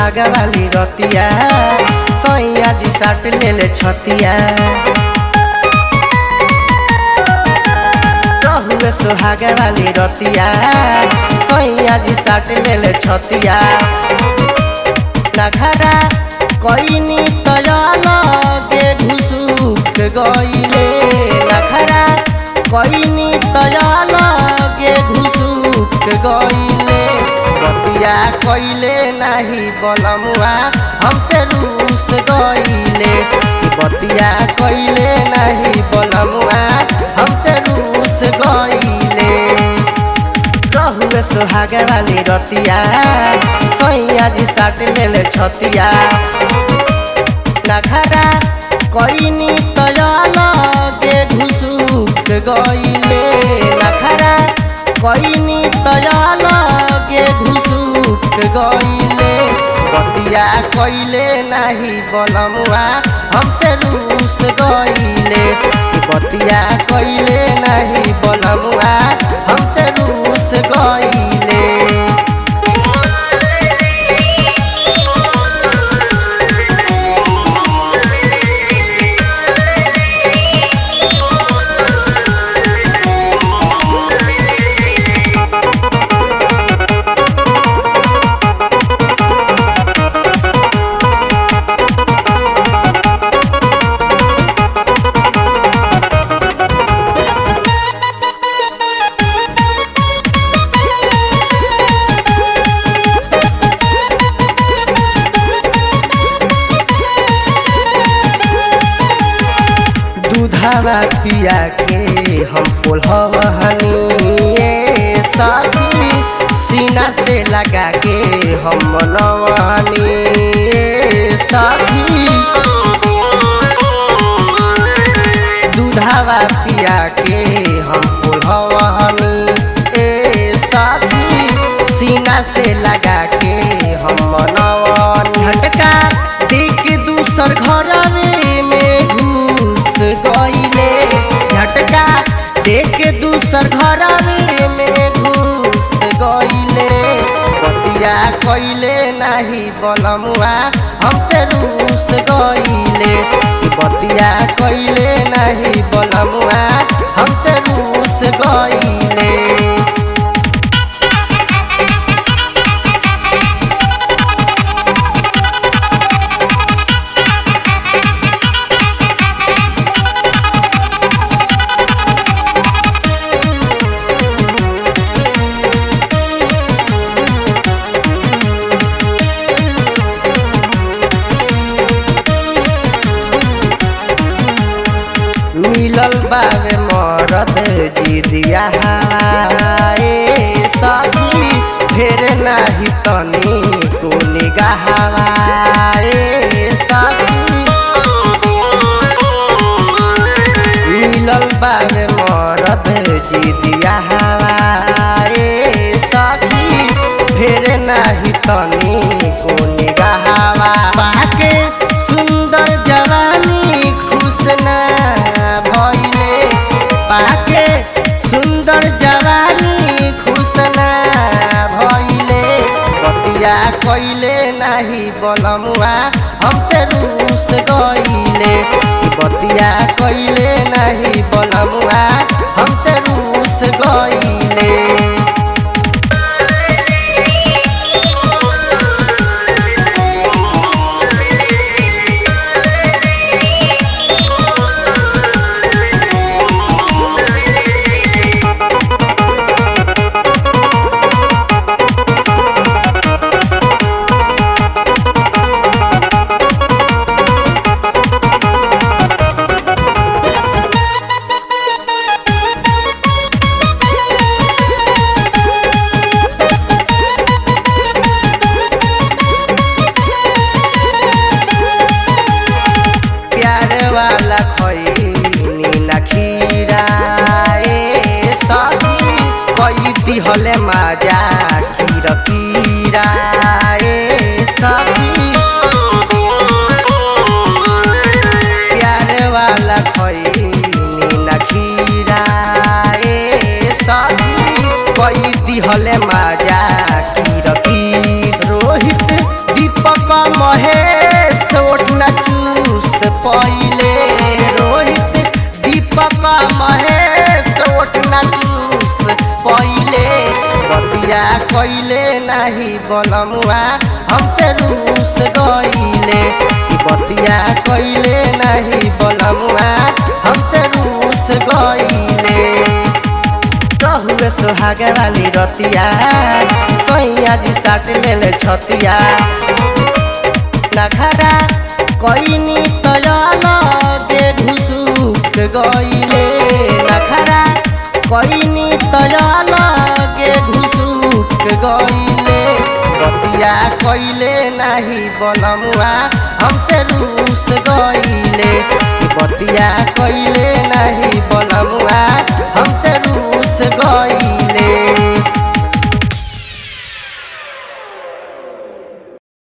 सुहागा वाली रतिया सैया जी साट ले ले छतिया रहुए सुहागा वाली रतिया सैया जी साट ले ले छतिया नखरा कईनी तयलगे घुसुक गईले नखरा कईनी तयलगे घुसुक गईले बतिया कइले नाही बलमुआ हमसे रूस गईले बतिया कइले नाही बलमुआ हमसे रूस गईले रहुए सुहागे वाली रतिया सैया जी साट ले ले छतिया नखरा कईनी तयलगे घुसुक गईले नखरा कईनी तयलगे घुसुक गईले बतिया कइले नाही बलमुआ हमसे रूस गईले बतिया कइले नाही बलमुआ हमसे रूस गईले दूधावा पिया के हम पोलहनी साथी सीना से लगा के हम मनवानी साथी दूधावा पिया के हम पोलहनी ए साथी सीना से लगा के हम मनवानी झटका देख दूसर घर में घुस गईले झटका देख दूसर घर में घुस गईले बतिया कइले नाही बलमुआ हमसे रूस गईले बतिया कइले नाही बलमुआ हमसे रूस गईले मिलल बावे मरद जी दिया हाए सखी फेर नाही तनी को निगाहवाए सखी मिलल बावे मरद जी दिया हाए सखी फेर नाही तनी को निगाहवा पाके सुंदर जवानी खुश ना भइले पाके सुंदर जवानी खुश ना भइले बतिया कइले नाही बलमुआ हमसे रूस गइले बतिया कइले नाही बलमुआ हमसे रूस गइले ओठ न चूस पहिले रोहित दीपक महेश ओठ न चूस पहिले बतिया कैले नाही बनमुआ हमसे रूस गईले बतिया कैले नाही बनमुआ हमसे रूस गईले रहुए सोहागे वाली रतिया सैया जी साट ले छतिया नखरा कईनी तयल दे घुसुक गईले नखरा कईनी तयल गे घुसुक गईले बतिया कैले नाही बनमुआ हमसे रूस गईले बतिया कैले नाही बनमुआ हमसे रूस गई